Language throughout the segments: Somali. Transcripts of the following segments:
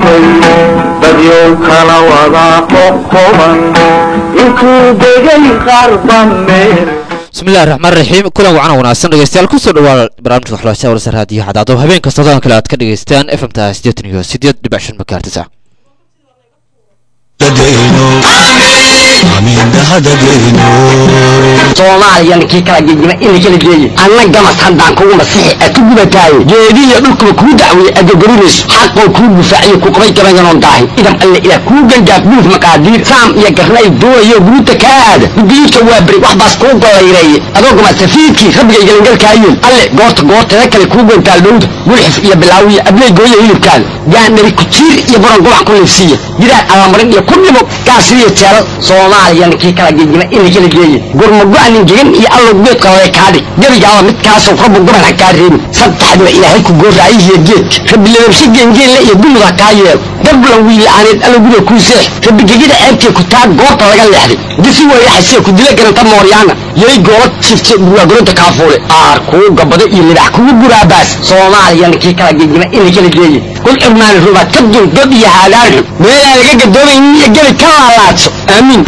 qaatay dadyow kala wada qoqoban intuu degay qarba meel bismillahi raxmaan raxiim kulan wacan wanaagsan dhegeystayaal kusoo dhawaada barnaamijka xulashada warsa raadiyo xadaado habeen kasta odan kale aad ka dhegeystaan f m ta siddeetan iyo siddeed dhibic shan makaartis ah soomaaliya ninkii kala gegima ina kala geeye anna gamas haddaan kugu masixi a ku gubataaye geedihiyo dhulkuba kuu dacweeye adgogorinayso xaqoo kuu gufaaciyo ku qabay gabayanoon daahin idam alle ilaah kuu gangaaf buuf maqaadiir saam iyo garnay duwayo guruuta kaa aada gudiidka waa beri wax baas kuu gollayreeye adoo gamasafiidkii rabbigay galangalkaayeen alle goorta goorteeda kale kuu gontaal dhowda gulxif iyo bilaawiya abley gooya hilibkaada gaandhari kujiir iyo buran gubac ku liifsiiya jiraan allamarin iyo ku dhimo gaasiriyo jeelal soomaaliya ninkii kala gegima ina kala geeye gurmago-anin gegan iyo allow geedka lale kaadhig gebigaaba midkaasoo rabbu guban ha kaa reebin saddexdiba ilaahay ku gooraayihiyo geedka rabbi lababshe geengeenle iyo dumud ha kaa yeelo gablan wiila'aaneed allow guda kuu seex rabbi gegida ceebtee ku taa goorta laga leexday disi weeyaxasee ku dila garanta mooryaana yay goola jifte burwaagoronta kaafuule aar kuu gabado iyo libax kugu guraabaas soomaaliya ninkii kala gegima ina kala geeye kul cirmaani rubaad ka dul god iyo haadaan xun meelaan laga gadoomaynin iyo gebi ka laalaadso aamiin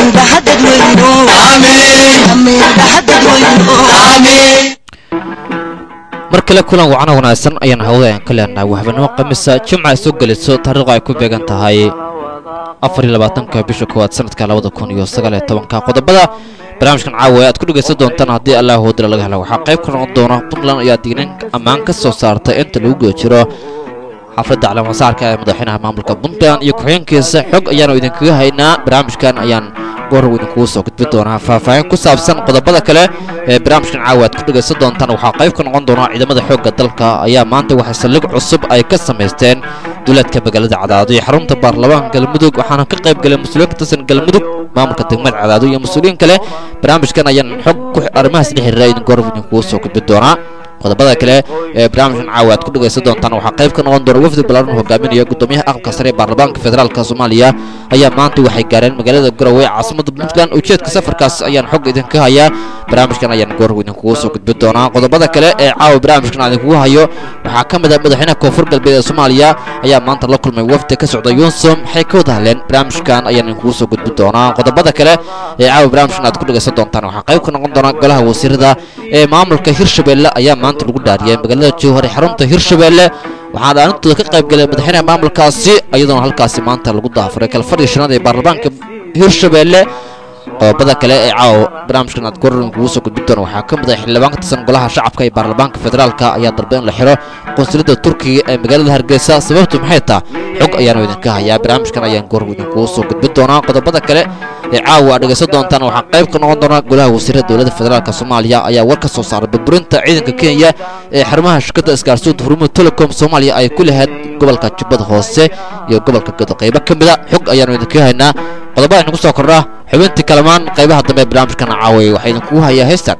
mar kale kulan wacana wanaagsan ayaan hawada aan ka leenahay waxbanimo khamiisa jimca ay soo geliso taariikhdu ay ku beegan tahay afar iyo labaatanka bisha koowaad sanadka labada kun iyo sagaal iyo tobanka qodobada barnaamijkan caawa aad ku dhegaysan doontaan haddii allah hoodila laga helo waxaa qayb ka noqon doona puntland ayaa dignin ammaan ka soo saartay inta lagu guda jiro xafladda calaamasaarka ee madaxweynaha maamulka puntland iyo ku-xigeenkiisa xog ayaanu idinkaga haynaa barnaamijkan ayaan goorrow idinkugu soo gudbin doonaa faahfaahin ku saabsan qodobada kale ee barnaamijkan caawa aad ku dhegaysan doontaan waxaa qayb ka noqon doona ciidamada xoogga dalka ayaa maanta waxay saldhig cusub ay ka samaysteen duulaadka magaalada cadaado iyo xarunta baarlamaanka galmudug waxaana ka qayb galay mas-uuliyiin ka tirsan galmudug maamulka degmada cadaado iyo mas-uuliyiin kale barnaamijkan ayaan xog ku arrimahaas la xiriira idin goorrow idinkugu soo gudbin doonaa qodobada kale ee barnaamijkan caawa aad ku dhegaysan doontaan waxaa qayb ka noqon doona wafdi balaaran hogaaminaya gudoomiyaha aqalka sare ee baarlamaanka federaalka soomaaliya ayaa maanta waxay gaareen magaalada garowe ee caasimada puntland ujeedka safarkaas ayaan xog idinka hayaa barnaamijkan ayaan goorrow idinkugu soo gudbin doonaa qodobada kale ee caawa barnaamijkan aan idinkugu hayo waxaa ka mid ah madaxweynaha koonfur galbeed ee soomaaliya ayaa maanta la kulmay wafdi ka socda yunsum waxay ka wada hadleen barnaamijkan ayaan idinkugu soo gudbin doonaa qodobada kale ee caawa barnaamijkan aad ku dhegaysan doontaan waxaa qayb ka noqon doona golaha wasiirada ee maamulka hirshabelle ayaa maanta lagu dhaariyay magaalada jowhar ee xarunta hirshabelle waxaana aanintooda ka qayb galay madaxweynaha maamulkaasi iyadoona halkaasi maanta lagu daafuray kalfadhii shanaad ee baarlamaanka hirshabelle qodobada kale ee caawa barnaamijkan aad gorin kugu soo gudbin doona waxaa ka mid ah xildhibaan ka tirsan golaha shacabka ee baarlamaanka federaalka ayaa dalba in la xiro qunsuliyadda turkiga ee magaalada hargeysa sababtu maxay taa xog ayaanu idinka hayaa barnaamijkan ayaan goor idinkugu soo gudbin doonaa qodobada kale ee caawa aad dhegaysan doontaan waxaa qayb ka noqon doona golaha wasiirada dowladda federaalk soomaaliya ayaa war ka soo saaray burburinta ciidanka kenya ee xarumaha shirkadda isgaarsiinta hurumada telecom soomaaliya ay ku lahayd gobolka jubbada hoose iyo gobolka gado qaybo ka mida xog ayaanu idinka haynaa qodobada inagu soo kordha xubintii kalamaan qaybaha dambe ee barnaamijkan caaway waxaa idinkugu hayaa heystan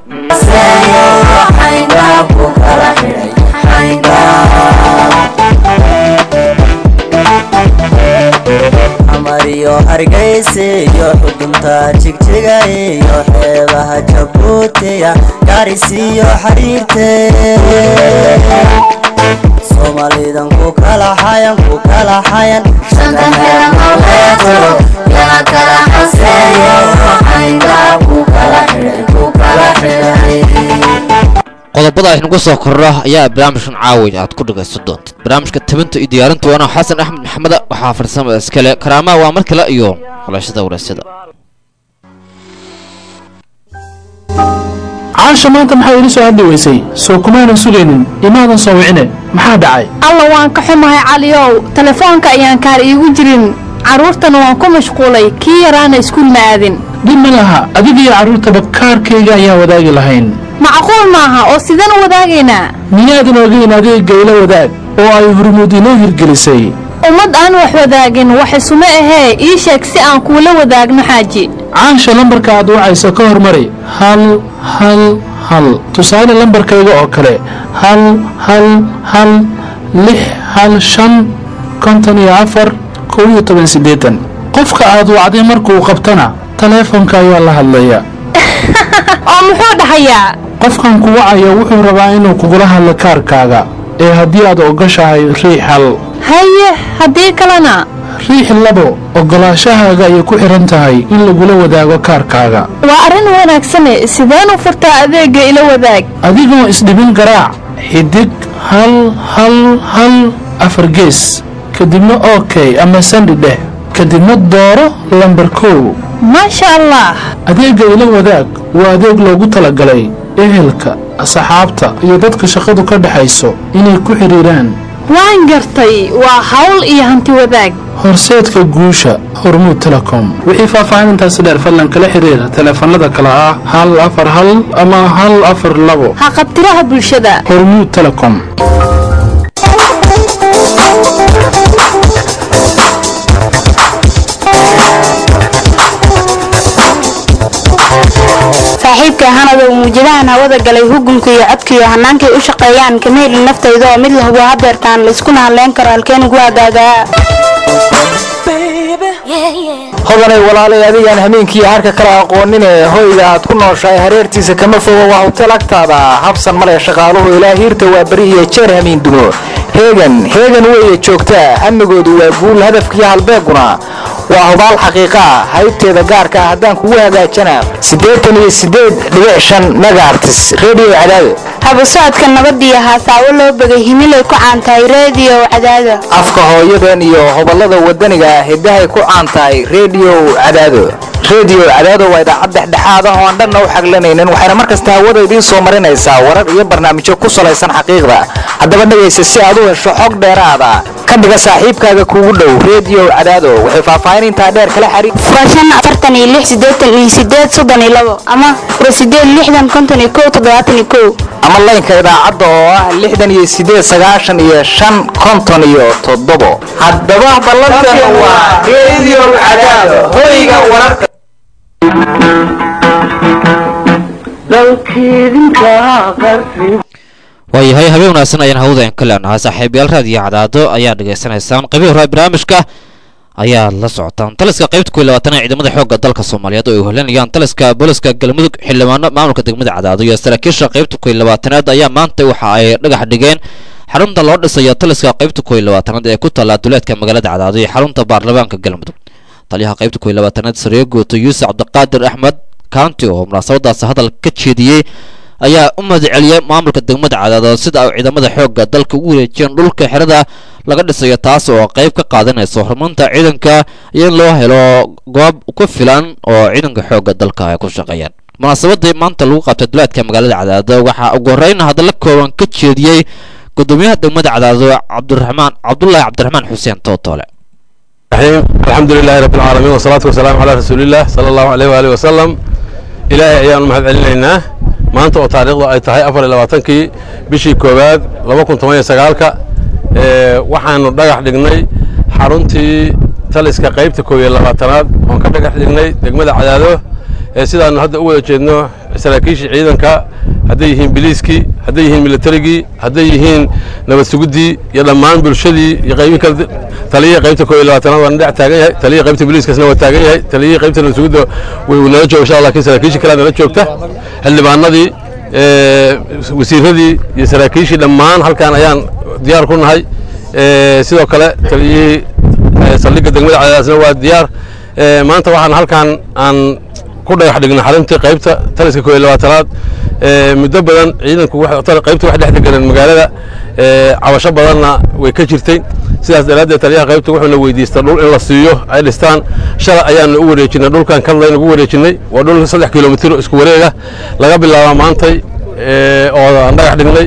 amariyo hargeysa iyo xudunta jigjiga iyo xeebaha jabuutiya gaarisiyo xariirte soomaalidan ku kala xayan ku kala xayan qodobada aynagu soo kordha ayaa barnaamijkan caaway aad ku dhagaysan doontid barnaamijka tabinta iyo diyaarinta waana xasan axmed maxameda waxaa farsamada iskale karaamaha waa mar kale iyo xulashada wareysyada caasha maanta maxaa iila soo hadli weysay soo kumaanan sugaynin imaadan soo wicine maxaa dhacay alla waan ka xumahay caliyow telefoonka ayaan kaar iigu jirin carruurtana waan ku mashquulay kii yaraana iskuul ma aadin dhib ma laha adigiyo carruurtaba kaarkayga ayaan wadaagi lahayn macquul maaha oo sidaan u wadaagaynaa miyaadan ogeyn adiga gaylo wadaag oo ay hurmuud inoo hirgelisay ummad aan wax wadaagin wax isuma ahee ii sheeg si aan kuula wadaagno xaaji caasha lambarka aad wacayso ka hormari hal hal hal tusaale lambarkayga oo kale hal hal hal lix hal shan konton iyo afar kow iyo toban siddeetan qofka aad wacday markuu qabtana taleefonka ayaa la hadlaya oo muxuu dhahayaa qofkan ku wacaya wuxuu rabaa inuu kugula hadlo kaarkaaga ee haddii aad ogoshahay riix hal haye haddii kalena riix labo ogolaashahaaga ayay ku xihan tahay in lagula wadaago kaarkaaga waa arrin wanaagsane sideen u furtaa adeegga ila wadaag adigoo isdhibin garaac xidig hal hal hal afar gees kadibna ok ama sandi dheh kadibna dooro lambar kow maasha allah adeegga ila wadaag waa adeeg loogu talagalay ehelka asxaabta iyo dadka shaqadu ka dhexayso inay ku xidhiiraan waan gartay waa hawl iyo hanti wadaag horseedka guusha hormuud telecom wixii faahfaahintaasi dheer fadlan kala xiriira taleefanada kale ah hal afar hal ama hal afar labo ha qabtiraha bulshada hormuud telecom saaxiibka hanada uu muujadahan hawada galay hugunka iyo codka iyo hannaankay u shaqeeyaan kama helin naftayda oo mid la hubo hadeertaan layskuna hadleen karo halkeen ugu hagaagaa hodanay walaalay adigaan hameenkiiyo harka kala aqoonine hoyga aad ku nooshahay hareertiisa kama fogo waa hotel agtaada habsan male shaqaaluhu ilaa hiirta waa beri iyo jeer hamiin dumo heegan heegan weeye joogtaa amnigoodu waa guul hadafkiiyo halbeeguna waa hubaal xaqiiqaa haybteeda gaarka ah haddaan kugu hagaajana siddeetan iyo siddeed dhibic shan megaartis redio cadaado haba socodka nabadiyo haasaawo loo begay himilay ku caantahay reediyo cadaada afka hooyadan iyo hoballada wadaniga ah hiddahay ku caan tahay redio cadaado redio cadaado waa idaacad dhexdhexaad ah oo aan dhanna u xaglanaynin waxayna mar kasta hawada idiin soo marinaysaa warar iyo barnaamijyo ku salaysan xaqiiqda haddaba dhegaysa si aad u hesho xog dheeraada ka dhiga saaxiibkaaga kuugu dhow redio cadaado waxay faahfaahin intaa dheer kala xariir waa shan afartan iyo lix siddeetan iyo siddeed soddon iyo labo ama waa siddeed lixdan konton iyo kow toddobaatan iyo kow ama laynka idaacadda oo ah lixdan iyo siddeed sagaashan iyo shan konton iyo toddobo haddaba ballanteena waa redio cadaado hoyga wararka waayahay habeen wanaagsan ayaan hawada ka leenahay saaxiibayaal raadiyo cadaado ayaa dhegaysanaysaan qaybihi hore barnaamijka ayaad la socotaan taliska qaybta kuwi labaatan ee ciidamada xoogga dalka soomaaliyeed oo ay holanayaan taliska booliska galmudug xildhibaano maamulka degmada cadaado iyo saraakiisha qaybta kuwi labaatanaad ayaa maanta waxa ay dhagax dhigeen xarunta loo dhisayo taliska qaybta kuwi labaatanaad ee ku taalla duleedka magaalada cadaado iyo xarunta baarlamaanka galmudug taliyaha qaybta kuwi labaatanaad sariyo guuto yuusuf cabdiqaadir axmed kaanti oo munaasabadaas hadal ka jeediyey ayaa u mahadceliyay maamulka degmada cadaado sida ay ciidamada xoogga dalka ugu wareejiyeen dhulka xerada laga dhisayo taas oo qayb ka qaadanaysa horumarinta ciidanka iyo in loo helo goob ku filan oo ciidanka xoogga dalka ay ku shaqeeyaan munaasabadii maanta lagu qabtay duleedka magaalada cadaado waxaa ugu horreyn hadalla kooban ka jeediyey gudoomiyaha degmada cadaado cabdiraxmaan cabdulaahi cabdiraxmaan xuseen tootoole الحمد لله رب العالمين والصلاة والسلام على رسول الله صلى الله عليه وآله وسلم إلهي أيام المهد علينا maanta oo taariikhdu ay tahay afar iyo labaatankii bishii koowaad laba kun toban iyo sagaalka waxaanu dhagax dhignay xaruntii taliska qaybta koob iyo labaatanaad oon ka dhagax dhignay degmada cadaado sidaanu hadda u wada jeedno saraakiishii ciidanka hadday yihiin biliiskii hadday yihiin militarigii hadday yihiin nabad suguddii iyo dhammaan bulshadii iyo qaybihi kale taliyihii qaybta koob iyo labaatanaad waana dhex taagan yahay taliyihii qaybta biliiskasna waa taagan yahay taliyihii qaybta nabad sugudda way nala jooga insha allah laakiin saraakiishii kalea nala joogta xildhibaanadii wasiiradii iyo saraakiishii dhammaan halkaan ayaan diyaar ku nahay sidoo kale taliyihii saldhigga degmada cadaadasna waa diyaar maanta waxaan halkaan aan ku dhagax dhignay xaruntii qaybta taliska koob iyo labaatanaad muddo badan ciidanku qaybta wax dhex deganeen magaalada cabasho badanna way ka jirtay sidaas daraaddeed taliyaha qaybta wuxuuna weydiistay dhul in la siiyo ay dhistaan shalay ayaanu u wareejinay dhulkan kadlayn ugu wareejinay waa dhul saddex kilomitir isku wareega laga bilaaba maantay oo aan dhagax dhignay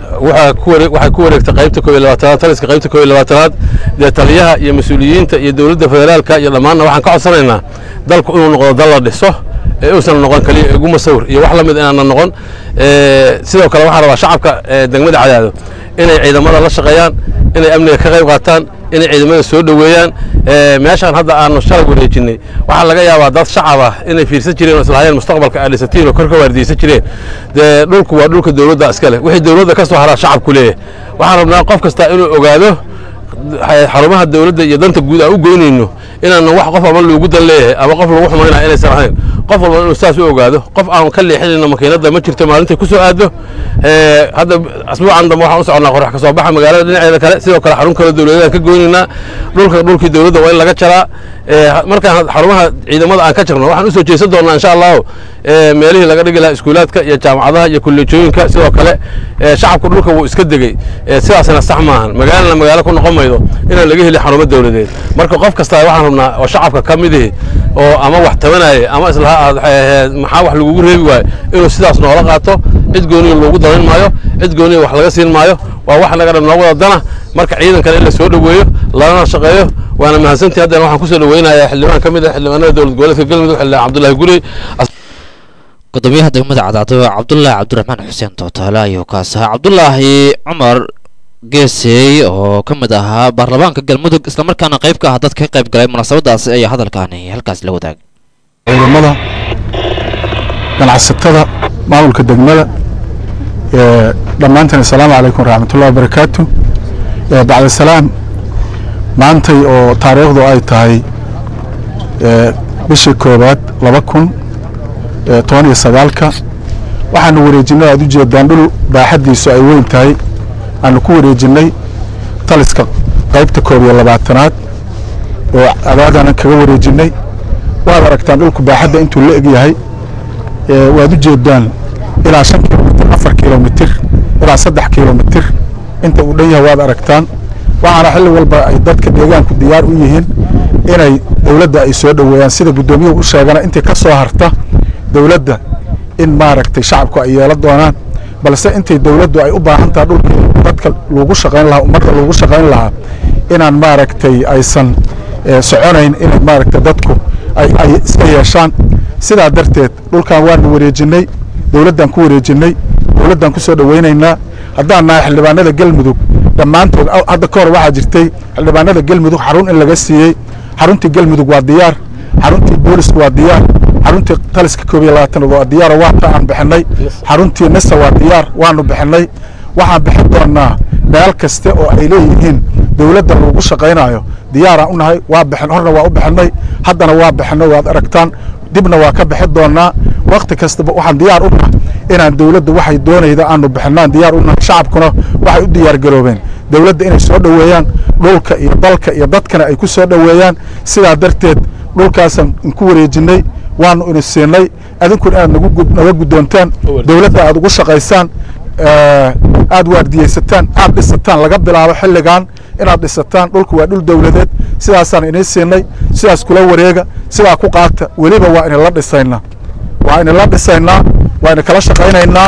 waxay ku wareegtay qaybta koob iyo labaatanaad taliska qaybta koob iyo labaatanaad dee taliyaha iyo mas-uuliyiinta iyo dowladda federaalka iyo dhammaanna waxaan ka codsanaynaa dalku inuu noqdo dal la dhiso ee uusan noqon kaliya iguma sawir iyo wax la mid inaana noqon sidoo kale waxaan rabaa shacabka degmada cadaado inay ciidamada la shaqeeyaan inay amniga ka qayb qaataan inay ciidamada soo dhoweeyaan meeshaan hadda aanu shalay wareejinay waxaa laga yaabaa dad shacab ah inay fiirsan jireen oo islahaayeen mustaqbalka aad dhisatiin oo kor ka waardiyeysan jireen dee dhulku waa dhulka dowladda iska leh wixii dowladda ka soo haraa shacabku leeyahay waxaan rabnaa qof kasta inuu ogaado xarumaha dowladda iyo danta guud aan u goynayno inaana wax qof ama loogu dan leeyahay ama qof lagu xumaynaya inaysan ahayn qof walba inuu saas u ogaado qof aan ka leexinayna makiinadda ma jirto maalintay ku soo aado Ee, hadda asbuucan dambe waxaan u soconnaa qorax ka soo baxa magaalada dhinaceeda kale sidoo kale xarun kale dowladeed aan ka goynaynaa dhulka dhulkii dowladda waa in laga jaraa Ee, ha- markaan xarumaha ciidamada aan ka jirno waxaan usoo jeesan doonaa insha allahu ee, meelihii laga dhigi lahaa iskuulaadka iyo jaamacadaha iyo kolleejooyinka sidoo kale ee, shacabku dhulka wuu iska degey Ee, sidaasna sax maahan magaalana magaalo ku noqon maydo inaan laga helin xarumo dowladeed marka qof kasta waxaan rabnaa oo shacabka ka mid ihi oo ama wax tabanaya ama islaha aad eh, maxaa wax lagugu reebi waayo inuu sidaas noola qaato cid gooniya loogu danayn maayo cid gooniya wax laga siin maayo waa wax naga dhan noogu wadana marka ciidankana in la soo dhoweeyo lana shaqeeyo waana mahadsantii haddana waxaan kusoo dhoweynayaa xildhibaan ka mid ah xildhibaanada dowlad goboleedka galmudug xildhibaan cabdullaahi gurey gudoomiyaha degmada cadaado cabdulaahi cabdiraxmaan xuseen tootaale ayuu kaas ahaa cabdulaahi cumar geesey oo ka mid ahaa baarlamaanka galmudug islamarkaana qayb ka ah dadka ka qayb galay munaasabadaasi ayaa hadalkaani halkaas la wadaagay ciidamada ganacsatada maamulka degmada ee, dhammaantiin assalaamu calaykum waraxmatullahi wabarakaatu Ee, bacda salaam maantay oo taariikhdu ay tahay ee, bishii koowaad laba kun ee, toban iyo sagaalka waxaanu wareejinnay aad u jeedaan dhul baaxaddiisu ay weyn tahay aanu ku wareejinnay taliska qaybta koob iyo labaatanaad oo adaadaanan kaga wareejinnay waad aragtaan dhulku baaxadda intuu la eg yahay ee, waad u jeedaan ilaa shan kilomitir afar kilomitir ilaa saddex kilomitir inta uu dhan yahay waad aragtaan waxaana xilli walba ay dadka deegaanku diyaar u yihiin inay dowladda ay soo dhoweeyaan sida guddoomiyuhu u sheegana intii ka soo harta dowladda in maaragtay shacabku ay yeelan doonaan balse intay dowladdu ay u baahan tahay dhulkii dadka lagu shaqayn lahaa ummadda lagu shaqayn lahaa inaan maaragtay aysan eh, soconayn inay maaragtay dadku ay ay iska yeeshaan sidaa darteed dhulkan waanu wareejinnay dowladdaan ku wareejinnay dowladdaan ku soo dhowaynaynaa haddaan nahay xildhibaanada galmudug dhammaantood aw- hadda ka hor waxaa jirtay xildhibaanada galmudug xarun in laga siiyey xaruntii galmudug waa diyaar xaruntii boolisku waa diyaar xaruntii taliska koob iyo labaatanaad waa diyaar oo waata aan bixinay xaruntii nisa waa diyaar waanu bixinay waxaan bixin doonaa meel kaste oo ay leeyihiin dowladda lagu shaqaynayo diyaaraan u nahay waa bixin horna waa u bixinay haddana waa bixinay waad aragtaan dibna waa ka bixin doonaa wakti kastaba waxaan diyaar u nahay inaan dowladda waxay doonayda aanu bixinaan diyaar u nahay shacabkuna waxay u diyaar garoobeen dowladda inay soo dhoweeyaan dhulka iyo dalka iyo dadkana ay ku soo dhoweeyaan sidaa darteed dhulkaasaan ku wareejinnay waanu ina siinay adinkuna inaad nagu gud- naga guddoontaan dowladda aad ugu shaqaysaan eh, aad waardiyeysataan aad dhisataan laga bilaabo xilligan inaad dhisataan dhulku waa dhul dowladeed sidaasaan inii siinay sidaas kula wareega sidaa ku qaata weliba waa inila dhisaynaa waa inila dhisaynaa waa ina kala shaqaynaynaa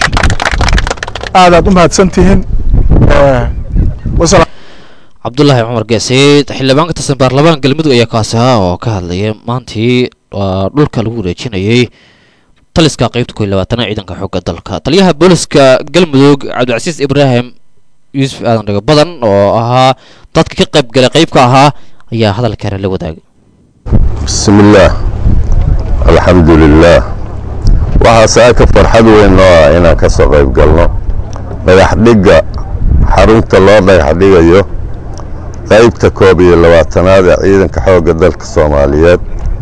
aadaad u mahadsan tihiin Eh, wasalaam cabdulaahi cumar geeseyd xildhibaan ka tirsan baarlamaanka galmudug ayaa kaasi ahaa oo ka hadlayay maantii waa dhulka lagu wareejinayay taliska qaybta koo iyo labaatanaad ciidanka xoogga dalka taliyaha booliska galmudug cabdicasiis ibraahim yuusuf aadan dhago badan oo ahaa dadka ka qayb galay qayb ka ahaa ayaa hadalkeena la wadaagay بسم الله الحمد لله waxaa saaka farxad weyn noo ah inaan ka soo qayb galno dhagax dhigga xarunta loo dhagax dhigayo qaybta koob iyo labaatanaad ee ciidanka xoogga dalka soomaaliyeed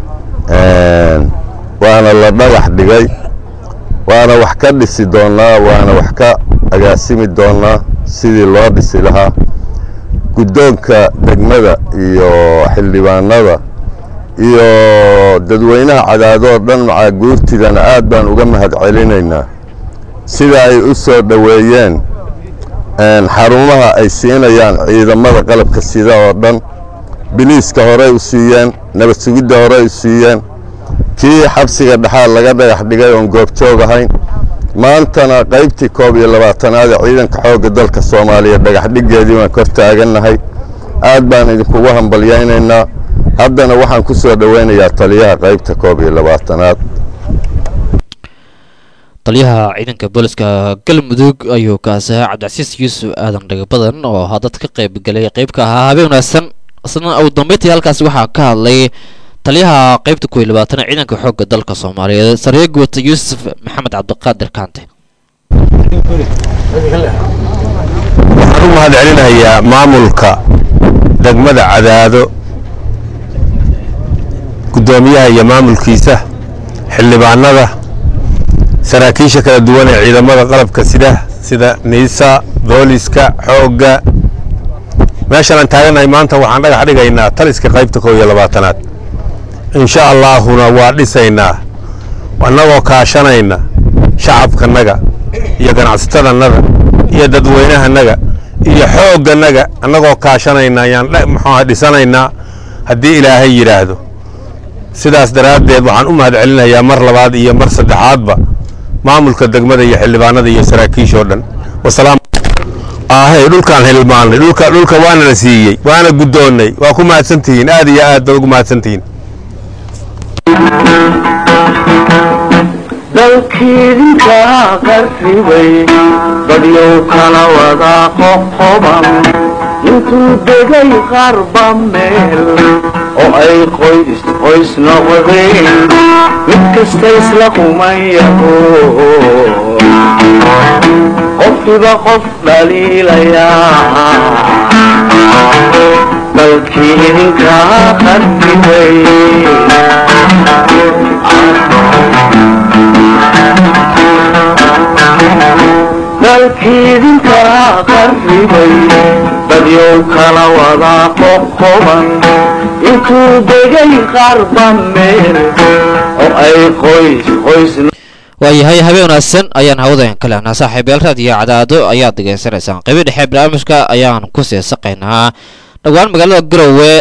Een, waana la dhagax dhigay waana wax ka dhisi doonaa waana wax ka agaasimi doonaa sidii loo dhisi lahaa guddoonka degmada iyo xildhibaanada iyo dadweynaha cadaadoo dhan macaa guurtidana aad baan uga mahad celinaynaa sida ay u soo dhoweeyeen een, xarumaha ay siinayaan ciidamada qalabka sida oo dhan biliiska horey u siiyeen nabad sugidda horey u siiyeen kii xabsiga dhexaad laga dhagax dhigay oon goobjoog ahayn maantana qaybtii koob iyo labaatanaad ee ciidanka xoogga dalka soomaaliya dhagax dhiggeedii baan kor taagannahay aad baan idinkugu hambalyaynaynaa haddana waxaan ku soo dhoweynayaa taliyaha qaybta koob iyo labaatanaad taliyaha ciidanka booliska galmudug ayuu kaasi ahaa cabdicasiis yuusuf aadan dhago badan oo ahaa dad ka qayb galay qayb ka ahaa habeen wanaagsan isna ugu dambeyntii halkaasi waxaa ka hadlay taliyaha qaybta koo iyo labaatanaad ciidanka xoogga dalka soomaaliyeed saree guwata yuusuf maxamed cabdiqaadir kaante waxaan u mahad celinayaa maamulka degmada cadaado guddoomiyaha iyo maamulkiisa xildhibaanada saraakiisha kala duwan ee ciidamada qalabka sida sida niisa booliska xoogga meeshan aan taaganahay maanta waxaan dhagax dhigaynaa taliska qaybta kow iyo labaatanaad insha allaahuna waa dhisaynaa annagoo kaashanayna shacabkanaga iyo ganacsatadanaga iyo dadweynahanaga iyo xoogganaga annagoo kaashanayna ayaan muxuuha dhisanaynaa haddii ilaahay yidhaahdo sidaas daraaddeed waxaan u mahad celinayaa mar labaad iyo mar saddexaadba maamulka degmada iyo xildhibaanada iyo saraakiishoo dhan wasalaam ahe dhulkaan hilmaanay dhulka dhulka waana la siiyey waana guddoonnay waa ku mahadsantihiin aad iyo aad baad ugu mahadsantihiin dalkiidinkaa qarribay badyow kala wadaa qoqoban intuu degay qarba meel oo ay qoys qoys noqdeen mid kasta isla kumayaho qofkiba qof dhaliilayaa dalkii idinkaa qarribay dalkiidinkaa qarribay badyow kala wadaa qoqoban intuu degay qarba meel oo ay qoys qoys waayahay habeen wanaagsan ayaan hawadayan ka lehnaa saaxiibayaal raadiyo cadaado ayaad degeysanaysaan qaybi dhexe barnaamijka ayaan ku seesaqaynaa dhowaan magaalada garowe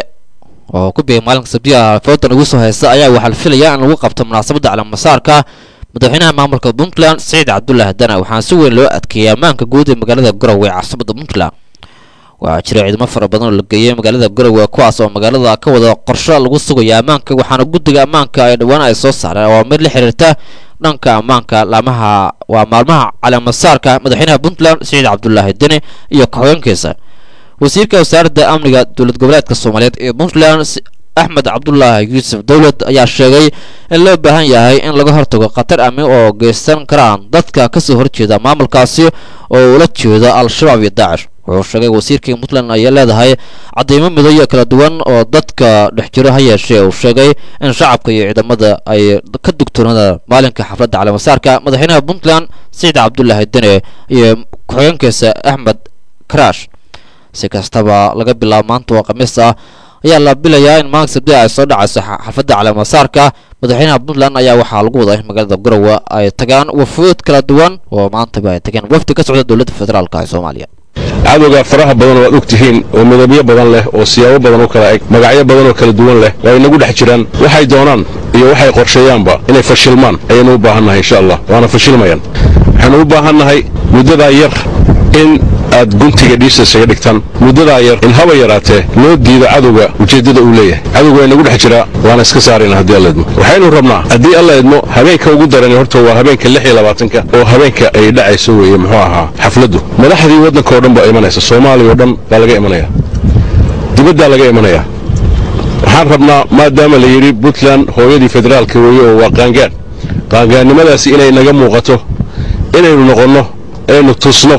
oo ku biegay maalinka sabtiga foodan ugu soo haysta ayaa waxaa la filayaa in lagu qabto munaasabadda calamasaarka madaxweynaha maamulka puntland siciid cabdulaahi dana waxaana si weyn loo adkeeyay ammaanka guud ee magaalada garowe ee caasimada puntland waxaa jira ciidamo fara badan oo la geeyay magaalada garowe kuwaas oo magaalada ka wada qorsho lagu sugayo ammaanka waxaana guddiga ammaanka ay dhowaan ay soo saareen oo mid la xiriirta dhanka ammaanka laamaha waa maalmaha calaamasaarka madaxweynaha puntland siciid cabdulaahi deni iyo ka-hogeenkiisa wasiirka wasaaradda amniga dowlad goboleedka soomaaliyeed ee puntland axmed cabdulaahi yuusuf dowlad ayaa sheegay in loo baahan yahay in laga hortago khatar amni oo geysan karaan dadka kasoo horjeeda maamulkaasi oo ula jeeda al-shabaab iyo daacish wuxuu sheegay wasiirkii puntland ayay leedahay cadeymo midooyo kala duwan oo dadka dhex jiro ha yeeshee uu sheegay in shacabka iyo ciidamada ay ka dugtoonada maalinka xafladda caleemasaarka madaxweynaha puntland siciid cabdulaahi dene iyo ku-xigeenkiisa axmed karash si kastaba laga bilaabo maanta oo khamiis ah ayaa la bilayaa in maalinka sabtida ay soo dhacayso xafladda caleemasaarka madaxweynaha puntland ayaa waxaa lagu wadaa in magaalada garowe ay tagaan wafuud kala duwan oo maantaba ay tageen wafdi ka socda dowladda federaalk ee soomaaliya cadowga faraha badan oo aad og tihiin oo midabyo badan leh oo siyaabo badan u kala eg magacyo badan oo kala duwan leh waa inagu dhex jiraan waxay doonaan iyo waxay qorsheeyaanba inay fashilmaan ayaynu u baahannahay insha allah waana fashilmayaan waxaynu u baahannahay muddadaa yar in aad guntiga dhiisa isaga dhigtaan muddadaa yar in haba yaraatee loo diido cadowga ujeeddada uu leeyahay cadowga waa inagu dhex jiraa waana iska saarayna haddii alla idmo waxaynu rabnaa haddii alla idmo habeenka ugu darani horta waa habeenka lix iyo labaatanka oo habeenka ay dhacayso weeye muxuu ahaa xafladdu madaxdii waddanka oo dhan baa imanaysa soomaaliya oo dhan baa laga imanayaa dibaddaa laga imanayaa waxaan rabnaa maadaama la yidhi puntland hooyadii federaalka weeye oo waa qaangaan qaangaannimadaasi inay naga muuqato inaynu noqonno inaynu tusno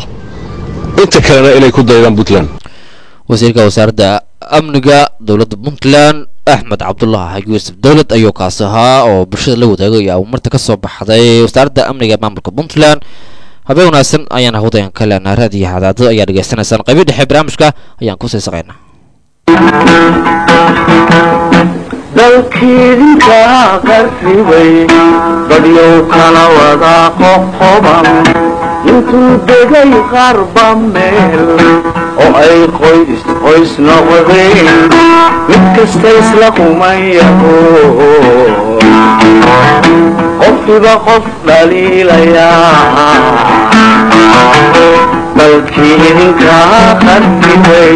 inta kalena inay ku daydaan puntland wasiirka wasaaradda amniga dowladda puntland axmed cabdulaahi yuusuf dowlad ayuu kaasi ahaa oo bulshada la wadaagay ayaa marta ka soo baxday wasaaradda amniga maamulka puntland habeen wanaagsan ayaan hawdayan ka leenaa raadiyo hadaadada ayaa dhegaysanaysaan qaybi dhexe barnaamijka ayaan ku sii saqaynaa dalkiidinkaa qarribay badyow kala wadaa qoqoban intuu degay qarba meel oo ay qoys qoys noqdeen mid kasta isla kumayaho qofkiba qof dhaliilayaa dalkii idinkaa qarribay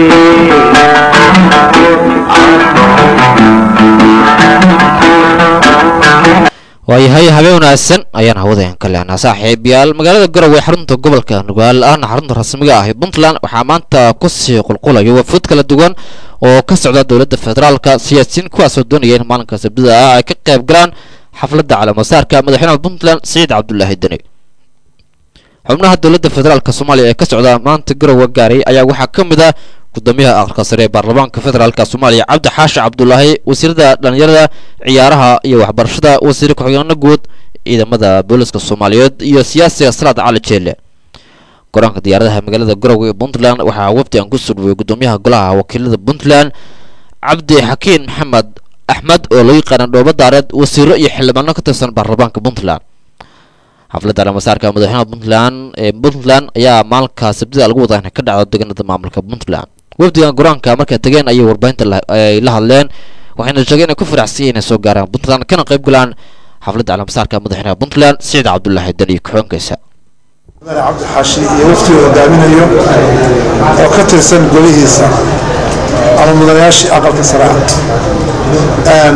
waayahay habeen wanaagsan ayaan hawadayan ka lehnaa saaxiibayaal magaalada garowe xarunta gobolka nugaal ahna xarunta rasmiga ah ee puntland waxaa maanta kusii qulqulaya wafuud kala duwan oo ka socda dowladda federaalka siyaasiyiin kuwaasoo doonaya in maalinka sabtida ah ay ka qayb galaan xafladda calaamasaarka madaxweynaha puntland siciid cabdulaahi deni xubnaha dowladda federaalk soomaaliya ee ka socda maanta garowe gaaray ayaa waxaa ka mid ah gudoomiyaha aqalka sare ee baarlamaanka federaalka soomaaliya cabdi xaashi cabdulaahi wasiirada dhalinyarada ciyaaraha iyo waxbarashada wasiir ku-xigeenada guud ciidamada booliska soomaaliyeed iyo siyaasiga salaad cali jeelle garoonka diyaaradaha magaalada garowe ee puntland waxaa wafdi aan ku soo dhaweyey gudoomiyaha golaha wakiilada puntland cabdi xakiin maxamed axmed oo loo yaqaana dhoobo daareed wasiiro iyo xildhibaano ka tirsan baarlamaanka puntland xafladda alamasaarka madaxweynaha puntland ee puntland ayaa maalinka sabtida lagu wadaa inay ka dhacdo deegaanada maamulka puntland wafdigan garoonka markay tageen ayay warbaahinta ay la hadleen waxayna sheegeen inay ku faraxsan yihiin inay soo gaaraan puntland kana qayb galaan xafladda alamasaarka madaxweynaha puntland siciid cabdulaahi dan iyo ku-xoonkaysa cabdi xaashi iyo waftiga hogaaminayo oo ka tirsan golihiisa ama mudanayaashii aqalka sare ah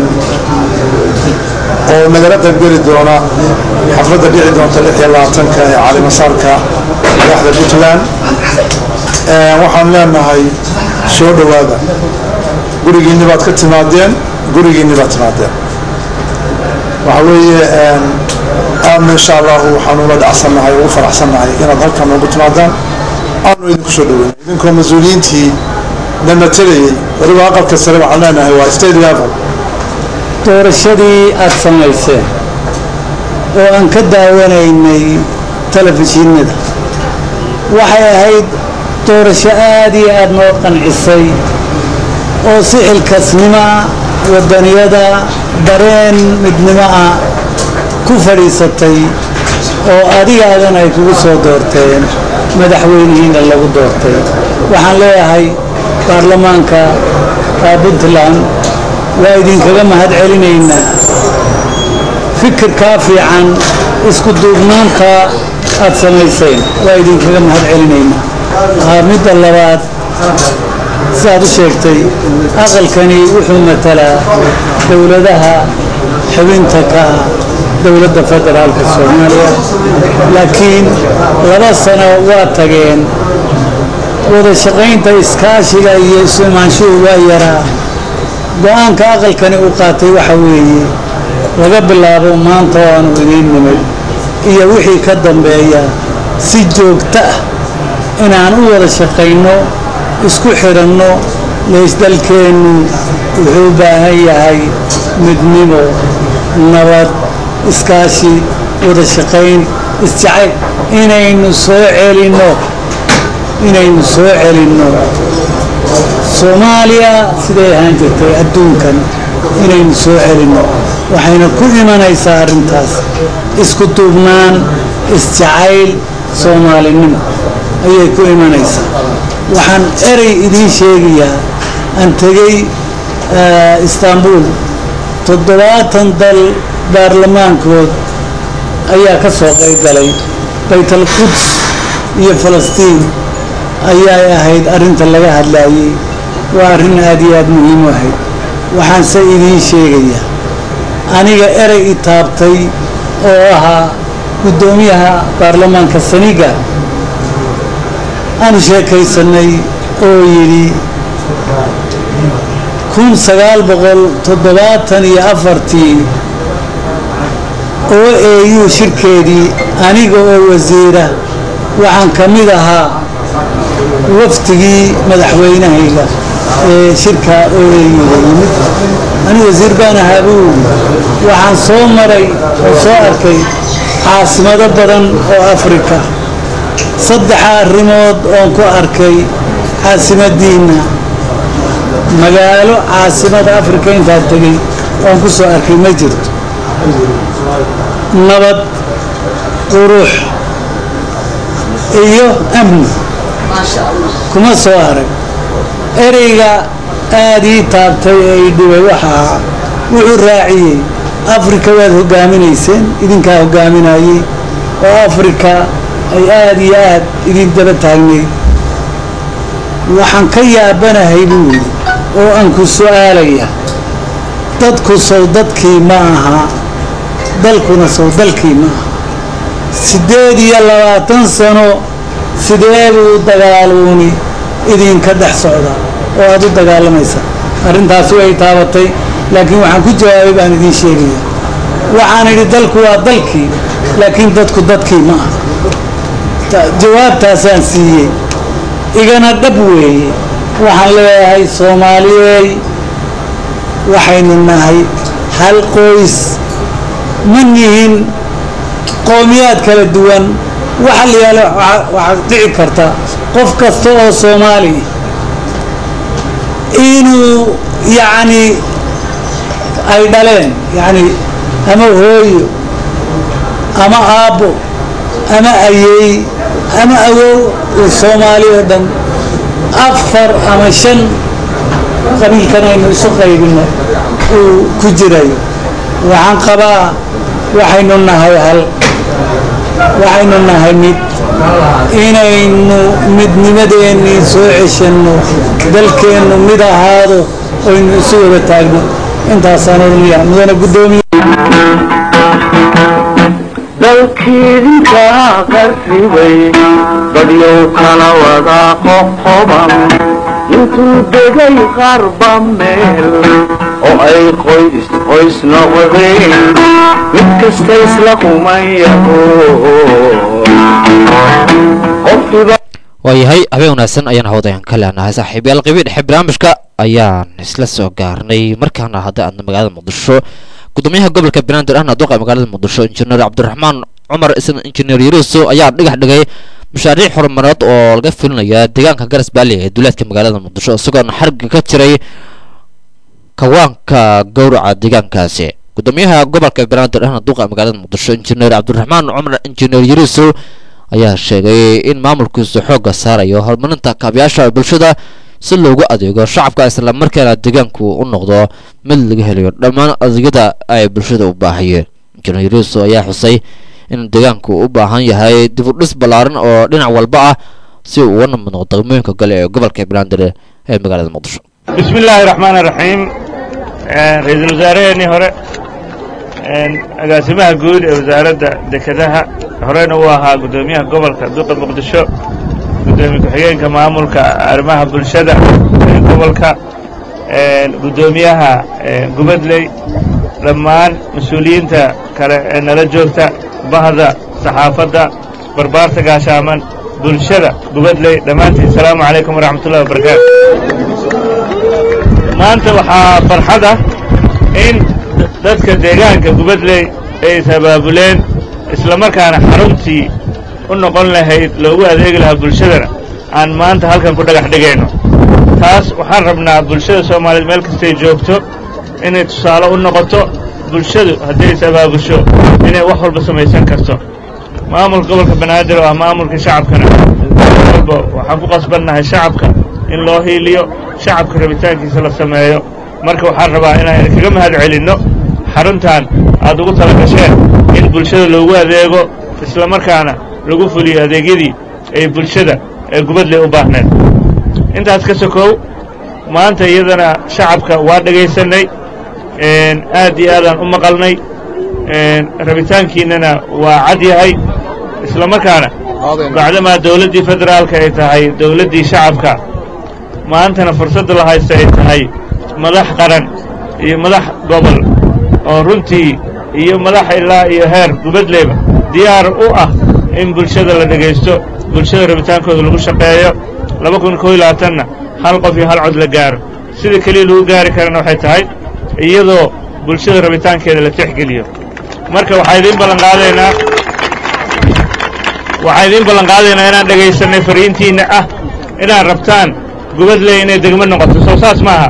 oo nagala qaybgeli doona xafladda dhici doonta lix iyo labaatanka ee calimasaarka madaxda puntland waxaan leenahay soo dhowaada gurigiinni baad ka timaadeen gurigiinni baad timaadeen waxa weeye aadna insha allahu waxaanu ula dhacsannahay ugu faraxsannahay inaad halkan noogu timaadaan aanu idinku soo dhaweyn idinkoo mas-uuliyiintii na matelayay waliba aqalka sare waxaan leenahay waa state level doorashadii aad samayseen oo aan ka daawanaynay telefishinada waxay ahayd doorasho aad iyo aad noo qancisay oo si xilkasnimo ah waddaniyada dareen midnimo ah ku fadhiisatay oo adigaadan ay kugu soo doorteen madaxweynihiina lagu doortay waxaan leeyahay baarlamaanka puntland waa idinkaga mahad celinaynaa fikirkaa fiican isku duubnaanta aad samayseen waa idinkaga mahad celinaynaa midda labaad siaad u sheegtay aqalkani wuxuu matalaa dowladaha xubinta ka ah dowladda federaalka soomaaliya laakiin laba sano waa tageen wada shaqaynta iskaashiga iyo isu imaanshuhu waa yaraa go-aanka aqalkani uu qaatay waxa weeye laga bilaabo maanta oo aanu idiin nimid iyo wixii ka dambeeya si joogto ah inaan u wada shaqayno isku xiranno leysdalkeennu wuxuu u baahan yahay midnimo nabad iskaashi wada shaqayn isjacayl inaynu soo celinno inaynu soo celinno soomaaliya siday ahaan jirtay adduunkan inaynu soo celinno waxayna ku imanaysaa arrintaas isku duubnaan isjacayl soomaalinimo ayay ku imanaysaa waxaan erey idiin sheegayaa aan tegey istaanbul toddobaatan dal baarlamaankood ayaa ka soo qayb galay baytal quds iyo falastiin ayay ahayd arrinta laga hadlaayey waa arrin aad iyo aad muhiim u ahayd waxaanse idiin sheegayaa aniga erey i taabtay oo ahaa guddoomiyaha baarlamaanka saniga aanu sheekaysanay oo yidhi kun sagaal boqol toddobaatan iyo afartii oo eeyuu shirkeedii aniga oo wasiira waxaan ka mid ahaa waftigii madaxweynahayga ee shirka oo eeyuga yimid ani wasiir baan ahaa buu waxaan soo maray oo soo arkay caasimado badan oo afrika saddexa arrimood oon ku arkay caasimadiinna magaalo caasimada afrika intaan tegey oon ku soo arkay ma jirto nabad qurux iyo amni kuma soo arag ereyga aad ii taabtay ee i dhibay waxa ahaa wuxuu raaciyey afrika waad hogaaminayseen idinkaa hogaaminayey oo afrika ay aad iyo aad idin daba taagnayd waxaan ka yaabanahay buu yidhi oo aan ku su'aalaya dadku sow dadkii ma aha dalkuna sow dalkii ma aha siddeed iyo labaatan sano sidee buu dagaaluuni idinka dhex socdaa oo aad u dagaalamaysaa arrintaasi way taabatay laakiin waxaan ku jawaabay baan idiin sheegaya waxaan idhi dalku waa dalkii laakiin dadku dadkii ma aha jawaabtaasaan siiyey igana dhab weeye waxaan leeyahay soomaaliyey waxaynu nahay hal qoys ma nihin qowmiyaad kala duwan waxa la yaala waxaa dhici karta qof kasta oo soomaali inuu yacni ay dhaleen yacni ama hooyo ama aabbo ama ayeey ama awow uu soomaali oo dhan afar ama shan qabiilkan aynu isu qaybino uu ku jirayo waxaan qabaa waxaynu nahay hal waxaynu nahay mid inaynu midnimadeennii soo ceshanno dalkeennu mid ahaado oynu isu wada taagno intaasaan odhanaya mudane guddoomiye dalkiidinka qarribay dadyow kala wada qoqoban intuu degay qarba meel oo ay qoys qoys noqdeen mid kasta isla kumayaho qofkiba waayahay habeen wanaagsan ayaan hawdayan ka leenahay saaxiibayaal qibii dhexe barnaamijka ayaan isla soo gaarnay markaana hadda aadna magaalada muqdisho gudoomiyaha gobolka banaadir ahna duqa magaalada muqdisho injineer cabdiraxmaan cumar isna injineer yuruso ayaa dhigax dhigay mashaariic horumareed oo laga fulinaya deegaanka garas baali ee duleedka magaalada muqdisho isagoona xarga ka jiray kawaanka gowraca deegaankaasi gudoomiyaha gobolka banaadir ahna duqa magaalada muqdisho injineer cabdiraxmaan cumar injineer yuruso ayaa sheegay in maamulkiisu xoogga saarayo horumarinta kaabayaasha bulshada si loogu adeego shacabka islamarkaana deegaanku u noqdo mid laga helayo dhammaan adeegyada ay bulshada u baahayeen injineer yuruso ayaa xusay in deegaanku u baahan yahay dib u dhis ballaaran oo dhinac walba ah si uu uga namid noqdo degmooyinka gale ee gobolka banaadir ee magaalada muqdisho بسم الله الرحمن الرحيم ra-iisul wasaaraheenii hore agaasimaha guud ee wasaaradda dekedaha horeyna uu ahaa guddoomiyaha gobolka duqa muqdisho guddoomiye ku-xigeenka maamulka arrimaha bulshada ee gobolka guddoomiyaha gubadley dhammaan mas-uuliyiinta kale ee nala joogta bahda saxaafadda barbaarta gaashaaman bulshada gubadley dhammaantiin asalaamu calaykum waraxmat ullahi wabarakaatu maanta waxaa farxad ah in dadka deegaanka gubadley ay is-abaabuleen islamarkaana xaruntii u noqon lahayd loogu adeegi lahaa bulshadana aan maanta halkan ku dhagax dhigayno taas waxaan rabnaa bulshada soomaaliyeed meel kastay joogto inay tusaale u noqoto bulshadu hadday is-abaabusho inay wax walba samaysan karto maamulka gobolka banaadir oo ah maamulka shacabkana walba waxaan ku qasbannahay shacabka in loo hiiliyo shacabka rabitaankiisa la sameeyo marka waxaan rabaa inaan idinkaga mahad celinno xaruntan aad ugu tala gasheen in bulshada loogu adeego islamarkaana lagu fuliyo adeegyadii ay bulshada ee gubadley u baahneed intaas ka sokow maanta iyadana shacabka waa dhagaysannay aad iyo aadaan u maqalnay rabitaankiinnana waa cad yahay islamarkaana bacdamaa dawladdii federaalka ay tahay dawladdii shacabka maantana fursadda la haysta ay tahay madax qaran iyo madax gobol oo runtii iyo madax ilaa iyo heer gubadleyba diyaar u ah in bulshada la dhegaysto bulshada rabitaankooda lagu shaqeeyo laba kun koo iyo labaatanna hal qof iyo hal cod la gaaro sida keliya lagu gaari karana waxay tahay iyadoo bulshada rabitaankeeda la tixgeliyo marka waxaa idiin ballanqaadaynaa waxaa idiin ballanqaadaynaa inaan dhegaysanay fariintiinna ah inaad rabtaan gubadley inay degmo noqoto soo saas maaha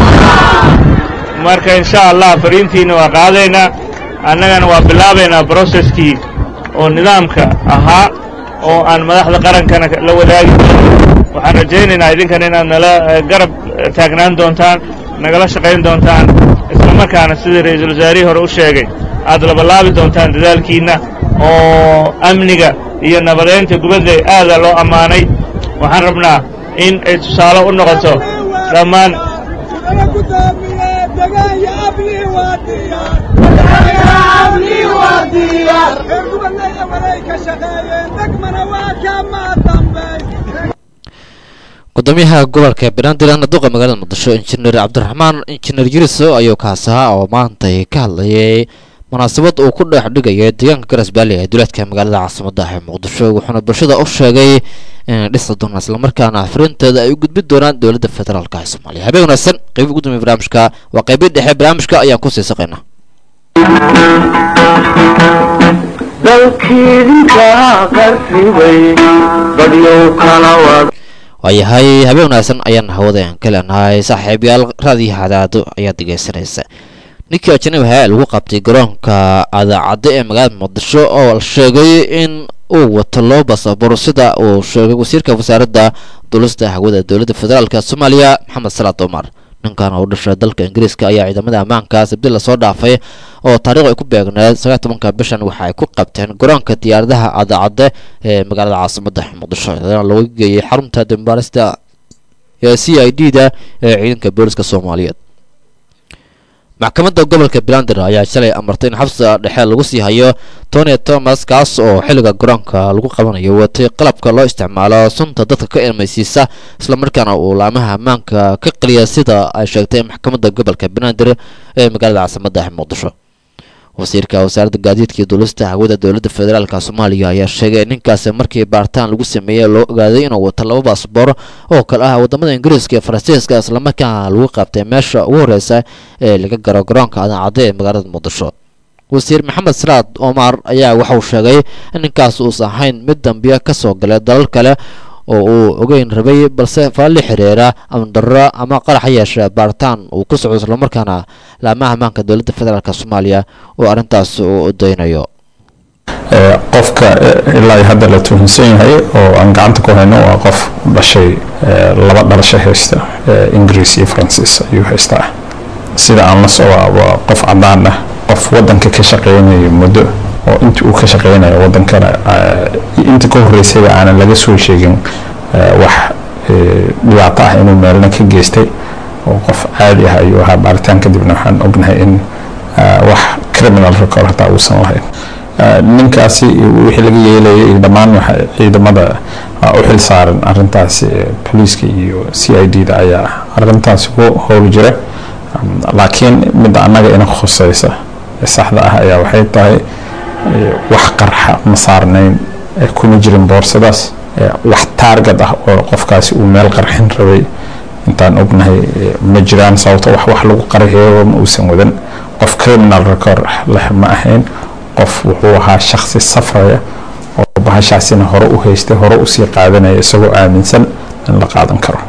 marka insha allah fariintiinna waa qaadaynaa annagana waa bilaabaynaa broseskii oo nidaamka ahaa oo aan madaxda qarankana la wadaagi doono waxaan rajaynaynaa idinkana inaad nala garab taagnaan doontaan nagala shaqayn doontaan islamarkaana sidii ra-iisul wasaarihii hore u sheegay aad labalaabi doontaan dadaalkiinna oo amniga iyo nabadeynta gubadley aadaa loo ammaanay waxaan rabnaa in ay tusaale u noqoto dhammaan gudoomiyaha gobolka banaadir ahna duqa magaalada muqdisho injineer cabdiraxmaan injineer yuriso ayuu kaas ahaa oo maantay ka hadlayay munaasabad uu ku dhex dhigaya deegaanka garas baali ee duleedka magaalada caasimadda ee muqdisho wuxuuna bulshada u sheegay inay dhisi doonaan islamarkaana fariinteeda ay u gudbin doonaan dowladda federaalka ee soomaaliya habeen wanaagsan qeybi ugu dambeya barnaamijka waa qeybii dhexe barnaamijka ayaan kusii saqaynaa dalkiidinka qarribay badyow kala wada waayahay habeen wanaagsan ayaan hawada ka leenahay saaxiibayaal raadiyo hadaado ayaad dhegeysanaysa ninkii ajanabiha ee lagu qabtay garoonka adaacadda ee magaalada muqdisho oo la sheegay in uu wato loo basaboor sida uu sheegay wasiirka wasaaradda duulista hawada dowladda federaalk soomaaliya maxamed salaad omar ninkan oo u dhashay dalka ingiriiska ayaa ciidamada ammaanka sabdi lasoo dhaafay oo taariikh ay ku beegneed sagaal tobanka bishan waxa ay ku qabteen garoonka diyaaradaha adaacadde ee magaalada caasimada muqdisho iyadana lagu geeyey xarunta dambaarista ee c i d da ee ciidanka booliska soomaaliyeed maxkamadda gobolka blander ayaa shalay amartay in xabsiga dhexe lagu sii hayo tony thomas kaas oo xilliga garoonka lagu qabanayo watay qalabka loo isticmaalo sunta dadka ka ilmaysiisa islamarkaana uu laamaha ammaanka ka qeliya sida ay sheegtay maxkamadda gobolka blander ee magaalada caasimada muqdisho wasiirka wasaaradda gaadiidka iyo duulista hawada dowladda federaalk soomaaliya ayaa sheegay in ninkaasi markii baaritaan lagu sameeyey loo ogaaday inuu wato laba baasboor oo kale ah wadamada ingiriiska iyo faransiiska islamarkaana lagu qabtay meesha ugu horeysa ee laga garo garoonka adaacadde ee magaalada muqdisho wasiir maxamed salaad omar ayaa waxauu sheegay in ninkaas uusan ahayn mid dambiya ka soo galay dalal kale oo uu ogeyn rabay balse faalli xiriira amdarro ama qarax yeesha baaritaan uu ku socdo islamarkaana laamaha ammaanka dowladda federaalk soomaaliya oo arrintaas uu udaynayo qofka ilaa hadda la tuhunsan yahay oo aan gacanta ku hayno waa qof dhashay laba dhalasho haysta ingiriis iyo faransiis ayuu haystaa sida aan la socdaa waa qof cadaan ah qof wadanka ka shaqeynaya muddo oo intii uu ka shaqeynayo wadankana inta ka horeysayba aanan laga soo sheegin wax dhibaato ah inuu meelna ka geystay oo qof caadi ah ayuu ahaa baaritaan kadibna waxaan ognahay in wax criminal record hataa uusan lahayn ninkaasi wixii laga yeelayay iyo dhammaan waxa ciidamada u xil saaran arintaasi booliiska iyo c i d da ayaa arintaasi ku howli jira laakiin midda annaga ina khuseysa ee saxda ah ayaa waxay tahay wax qarxa ma saarnayn kuma jirin boorsadaas wax taargad ah oo qofkaasi uu meel qarxin rabay intaan ognahay ma jiraan sababto wax wax lagu qarxiyo ma uusan wadan qof criminal record leh ma ahayn qof wuxuu ahaa shaksi safraya oo bahashaasina hore u haystay hore usii qaadanaya isagoo aaminsan in la qaadan karo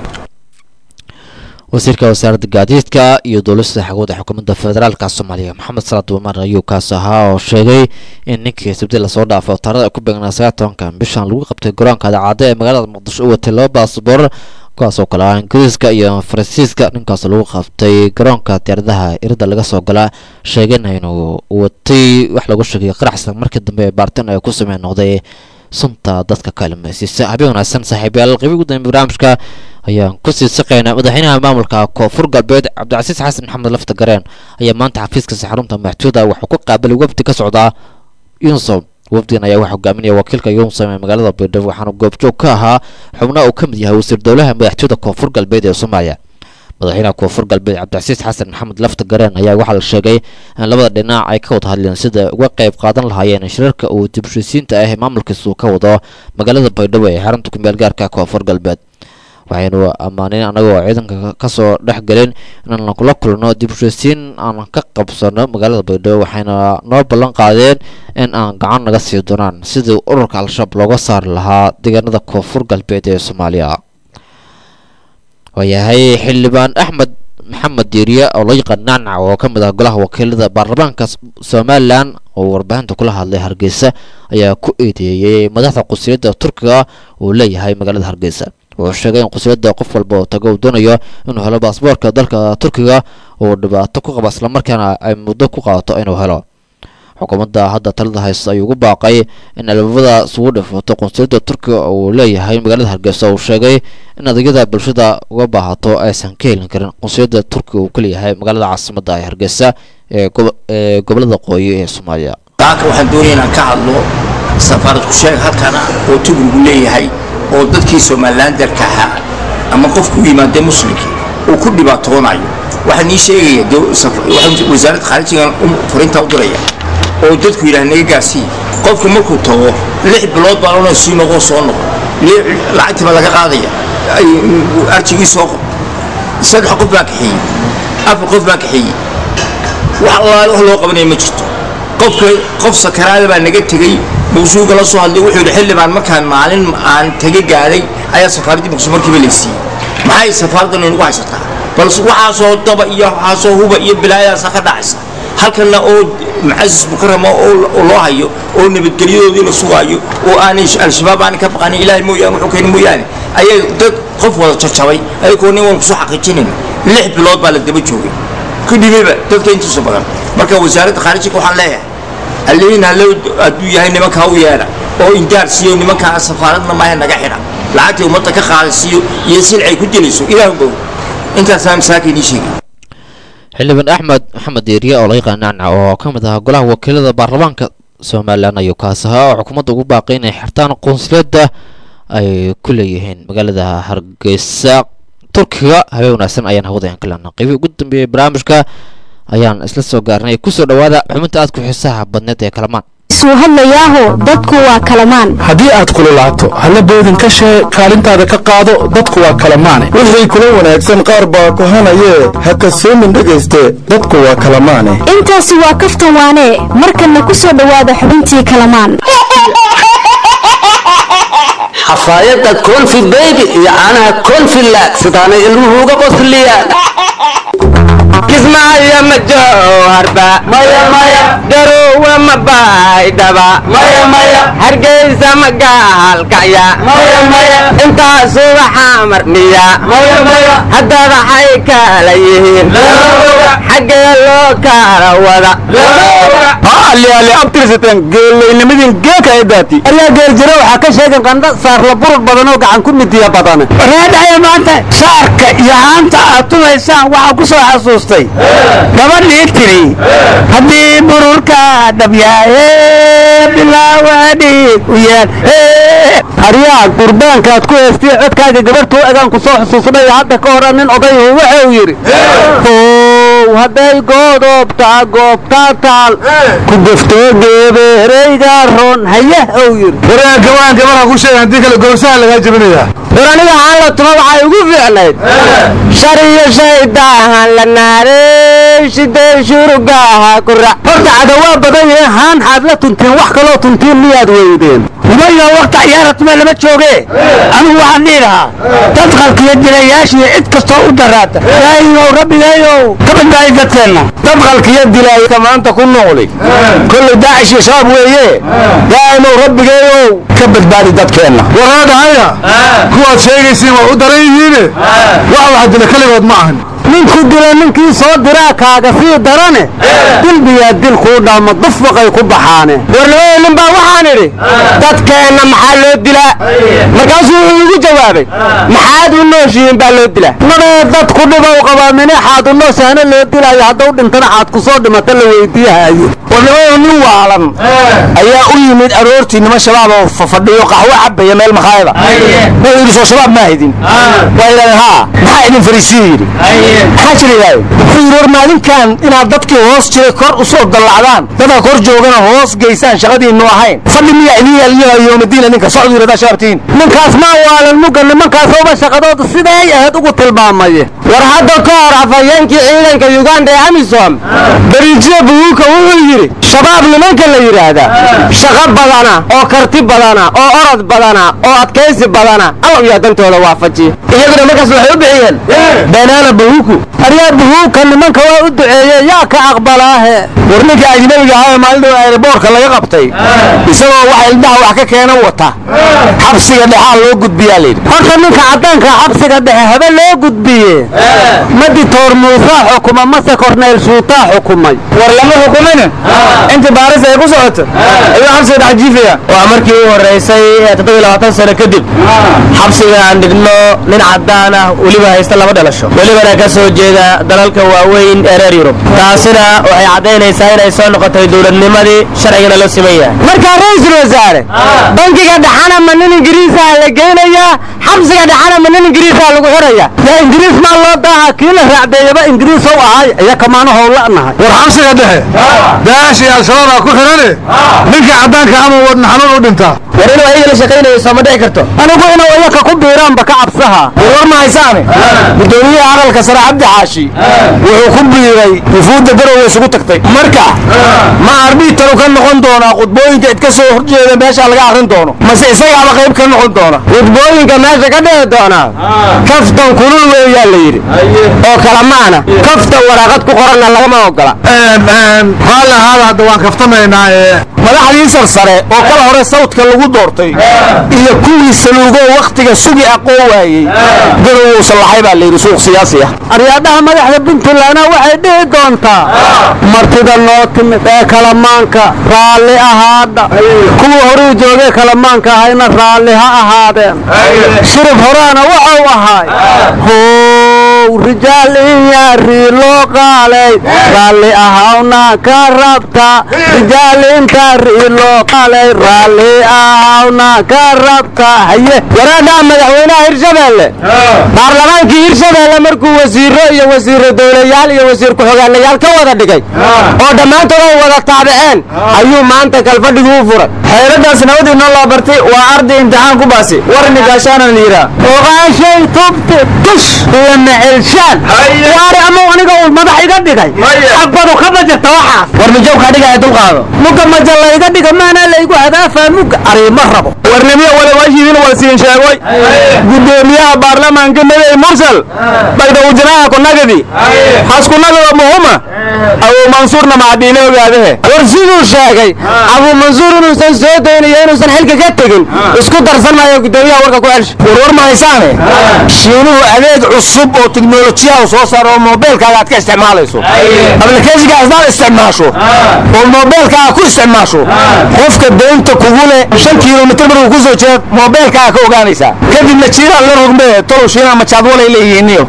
wasiirka wasaaradda gaadiidka iyo duulista xagooda xukuumadda federaalka soomaaliya maxamed salaad umar ayuu kaas ahaa oo sheegay in ninkii sabti lasoo dhaafay taarada ay ku beegnaa sagaal tobanka bishan lagu qabtay garoonka adaacadda ee magaalada muqdisho u watay laba baasboor kuwaas oo kale ah ingiriiska iyo faransiiska ninkaas lagu qabtay garoonka diyaaradaha irada laga soo galaa sheegayna inuu watay wax lagu sheegay qaraxsan markii dambe baaritaan ay ku samey noqday sunta dadka ka ilmaysiisa habeen wanaagsan saaxiibayaal qeybi ugu dambe barnaamijka ayaan kusii saqaynaa madaxweynaha maamulka koonfur galbeed cabdicasiis xasan maxamed lafta gareen ayaa maanta xafiiskiisa xarunta madaxtooyada wuxuu ku qaabilay wafdi ka socdaa yunsom wafdigan ayaa waxaa hogaaminaya wakiilka yunsom ee magaalada baydhabo waxaana goobjoog ka ahaa xubnaha uu ka mid yahay wasiir dowlaha madaxtooyada koonfur galbeed ee soomaaliya madaxweynaha koonfur galbeed cabdicasiis xasan maxamed lafta gareen ayaa waxaa la sheegay in labada dhinac ay ka wada hadleen sida uga qayb qaadan lahaayeen shirarka uu dibshisiinta ah ee maamulkiisu ka wado magaalada baydhabo ee xarunta kumeel gaarka koonfur galbeed waxaynu ammaaneen annagoo ciidanka kasoo dhex gelin inaan la kulno dibshisiin aan ka qabsano magaalada baydhabo waxayna noo ballan qaadeen in aan gacan naga sii doonaan sidii ururka al-shabaab looga saari lahaa deegaanada koonfur galbeed ee soomaaliya waayahay xildhibaan axmed maxamed diiriye oo loo yaqaan nacnac oo ka mid ah golaha wakiilada baarlamaanka somalilan oo warbaahinta kula hadlay hargeysa ayaa ku eedeeyey madaxda qusliyadda turkiga uu leeyahay magaalada hargeysa wuxuu sheegay in qusliyadda qof walba oo tago uu doonayo inuu helo baasboorka dalka turkiga uu dhibaato ku qaba islamarkaana ay muddo ku qaadato inuu helo xukuumadda hadda talada haysta ayuu ugu baaqay in albaabada isugu dhifato qunsuliyadda turkiga uu leeyahay magaalada hargeysa uu sheegay in adeegyada bulshada uga baahato aysan ka helin karin qunsuliyadda turkiga uu ka leeyahay magaalada caasimadda ee hargeysa ee gobolada qooyi ee soomaaliya daaka waxaan doonaya inaan ka hadlo safaarad ku sheeg halkana oo tubrigu leeyahay oo dadkii somalilandarka ahaa ama qofku u yimaadee muslimkii uu ku dhibaatoonayo waxaan ii sheegaya wasaaradda khaarijigan furinta u diraya oo dadku yidhaah naga gaarsiiya qofku markuu tago lix bilood baan odhan sii noqo soo noqo lacagtii baa laga qaadaya arjigii soo qob saddex qof baa kaxeeyey afar qof baa kaxeeyey wax allaale wax loo qabanaya ma jirto qofka qof sakaraada baa naga tegey maqsuuga la soo hadlay wuxuu yidhi xildhibaan markaan maalin aan taga gaadhay ayaa safaaraddii maqsuud markiiba laysiiyey maxay safaaraddan inagu haysataa balse waxaasoo daba iyo waxaasoo huba iyo bilaayadaasa ka dhacaysa halkanna oo mucasis mukarama oo loo hayo oo nabadgelyadoodii la sugaayo oo aanay al-shabaab aanay ka baqanin ilaahay mooyaane wuxuu keeni mooyaane ayay dad qof wada jajabay ayagoo nin waan kusoo xaqiijinayna lix bilood baa la daba joogay ku dhibeyba dadka intiisa badan marka wasaaradda khaarijiga waxaan leeyahay allihiin hallow hadduu yahay nimankaa u yeedha oo indaar siiyo nimankaa safaaradna maahe naga xidha lacagtii ummadda ka qaadaysiiyo iyo silcay ku dilayso ilaah bow intaasaan masaaka inii sheegay xildhibaan axmed maxamed diiriye oo laga qanacna oo ka mid ahaa golaha wakiilada baarlamaanka somalilan ayuu kaas ahaa oo xukuumadda ugu baaqay inay xirtaan qunsuliyadda ay ku leeyihiin magaalada hargeysa turkiga habeen wanaagsan ayaan hawada aan ka leenaa qeybii ugu dambeeyey barnaamijka ayaan isla soo gaarnay kusoo dhawaada xubinta aad ku xiisaha badneed ee kalamaan isuu hadlayaaho dadku waa kalamaan haddii aad kululaato halla boodin ka shee kaalintaada ka qaado dadku waa kalamaane wixii kula wanaagsan qaar baa kohanayee ha kasoomin dhegayste dadku waa kalamaane intaasi waa kaftan waane markanna ku soo dhowaada xubintii kalamaan xafaayadda konfi beybi iyo caanaha konfi laag sidaanay ilmuhu uga qosliyaan kismaayo ma jooharba garowa ma baydhaba hargeysa ma gaalkacya intaasu waxaa marmiya haddaba xay kala yihiin xaggee loo kala wada aliali abtirsateen geellaynimadin geeka ay daati ayaa geeljiro waxaa ka sheegan qandha saarla burur badan oo gacan ku midiya badan reedhayo maanta shaarka iyo haanta aad tumaysaan waxaa ku soo xasuustay gabadhii tiri haddii bururka dhabyaaye bilaawadhiig u yeel aryaa gurbaankaad ku heestay codkaaga gabartuu egaan ku soo xusuusnay hadda ka hor nin odayhu wuxuu yidhi ow hadday goodobtaa goobtaa taal ku goftoo geebeereyga ron hayah ou yidhi waraan gabaanka markaa ku sheega haddii kale goorsaha lagaa jebinayaa war aniga aan la tuma waxay ugu fiicnayd shar iyo shaydaahan la naarey shidee shurugaha kura horta cadawaa badan yahe haan xaad la tunteen wax kaloo tuntiin miyaad weydeen umayo wakti ciyaara tume lama jooge anigu waxaan dhihi lahaa dad qalkiyo dilayaashiyo cid kastoo u daraata ilaahiyow rabbigeeyow ka badbaadi dadkeenna dad qalkiyo dilaayka maanta ku noqli kolley daacish iyo shabaab weeye daa'imow rabbigeeyow ka badbaadi dadkeenna waraadahaya kuwaad sheegaysiin waa u daran yihiine wax wax dila keligood ma ahan ninku dila ninkii soo diraa kaaga sii darane dilbiyaa dil kuu dhaamo dufwaqay ku baxaane warnimada nin baa waxaan idhi dadkeenna maxaa loo dilaa markaasuu wuxuu igu jawaabay maxaad u nooshihiin baa loo dilaa nabee dadku dhibow qabaa minixaad u nooshaana loo dilaayo hadduu dhintana xaad ku soo dhimata la weydiiyahayo warnimada nin waalan ayaa u yimid aroortii nima shabaab oo fafadhiyo qaxwo cabaya meel makhaayada wuxuu yidhi soo shabaab ma haydin waa yidhahdeen haa maxaa idin fariisiye yidhi maxaa jirayaa wuxuu yidhi war maalinkan inaad dadkii hoos jiray kor u soo dallacdaan dadka kor joogana hoos geysaan shaqadiinnu ahayn fadhi miyaa idin yaaliyaha yoomadiina ninka socdu yidhahdaa shabaabtiin ninkaas maa waalan mugga nimankaasooba shaqadooda siday ahayd ugu tilmaamaye war hadda ka hor afhayeenkii ciidanka yuganda ee amisom berijiye buguuka wuxuu yidhi shabaab nimanka la yidhaahdaa shaqo badana oo karti badana oo orod badana oo adkaysi badana allow yaa dantooda waafajiya iyaguna markaas waxay u bixiyeen banaana buhuku aryaa buhuuka nimanka waa u duceeye yaa ka aqbalaahe war ninka ajnabiga ahaa ee maalin dhow aeroboortka laga qabtay isagoo waxa ildaha wax ka keena wata xabsiga dhexaa loo gudbiyaa layidhi horta ninka caddaanka xabsiga dhexe habe loo gudbiye maditoor muusaa xukuma mase korneyl shuutaa xukumay war lama xukumina intii baaris ay ku socoto ayuu xabsiga dhex jiifaya waa markii u horreysay ee toddobiyo labaatan sano kadib xabsiga aan dhigno nin caddaan ah weliba haysta laba dhalasho welibana ka soo jeeda dalalka waaweyn ee reer yurub taasina waxay caddaynaysaa inay soo noqotay dowladnimadii sharcigana loo siman yahay markaa ra-iisul wasaare bankiga dhaxana ma nin ingiriisaha la geynayaa xabsiga dhexana ma nin ingiriisaa lagu xiraya yaa ingiriis maa loo daaha kii la raacdeeyaba ingiriis ow ahaay iya kamaana howla nahay war xabsiga dhexe daash iyo al-shabaabaa ku xidhane ninka caddaanka ama wadna xanuun u dhintaa war inuu ayaga la shaqaynayo sooma dhici karto anigu inuu iyaka ku biiraanba ka cabsaha war ma haysaane gudoomiyaha aqalka sare cabdi xaashi wuxuu ku biiray wufuudda garowe isugu tagtay marka ma arbitaru ka noqon doonaa khudbooyinka id ka soo horjeeda meesha laga akrin doono mase isagaaba qayb ka noqon doona khudbooyinka meesha ka dhici doonaa kaftan kulul weeyaa la yidhi oo kala maana kaftan waraaqad ku qoranna lagama ogola raalli ahaada hadda waan kaftamaynaa ee madaxdii sarsare oo kala hore sawdka lagu doortay iyo kuwii saluugoo wakhtiga sugi aqoo waayey garowow sallaxay baa layidhi suuq siyaasi ah aryaadaha madaxda puntlandna waxay dhihi doontaa martida noo timid ee kalamaanka raalli ahaadha kuwii horuu joogee kalamaanka ahayna raalli ha ahaadeen shirif horaana waxau ahaay how rijaal inyaarii loo qaalay raalli ahawna ka rabta rijaal intaarii loo qaalay raalli ahawna ka rabta haye waraadhaa madaxweynaha hirshabeelle baarlamaankii hirshabeelle markuu wasiiro iyo wasiiro dowlayaal iyo wasiir ku-xogaanayaal ka wada dhigay oo dhammaantood ay wada taabiceen ayuu maanta kalfadhigii u furay xeeladaas nabadii noo loo bartay waa arday imtixaan ku baasi warni gaashaanan liiraa oqaashay tubti tush iyo mecelshaan waari ama aniga uu madax iga dhigay agbadu ka bajirta waxaas war mijowkaa dhigaya dulqaado muga maja layga dhiga maanaa laygu hadaafaa muga ariima rabo warnimiya walawaashiidin walsiin sheegoy gudoomiyaha baarlamaanka madaxweyne mursal baydawjanaha kunagadi haskunagada muhuma abuu mansuurna macdiine ogaadahe war siduu sheegay abuu mansuur inuusan soo daynayo inuusan xilka ka tegin isku darsan maayo gudoomiyaha warka ku celsha warwar ma haysaane shiinuhu adeeg cusub oo tiknolojiyaha soo saaro oo moobeelkaaga aad ka isticmaalayso ablikeeshiga asdaad isticmaasho oo moobeelkaaga ku isticmaasho qofka daynta kugu leh shan kilomitir markuu ku soo jeeda moobeelkaaga ka ogaanaysaa kadibna jiiraan la rogmee tolow shiinaha majaadwalay leeyihiiniyo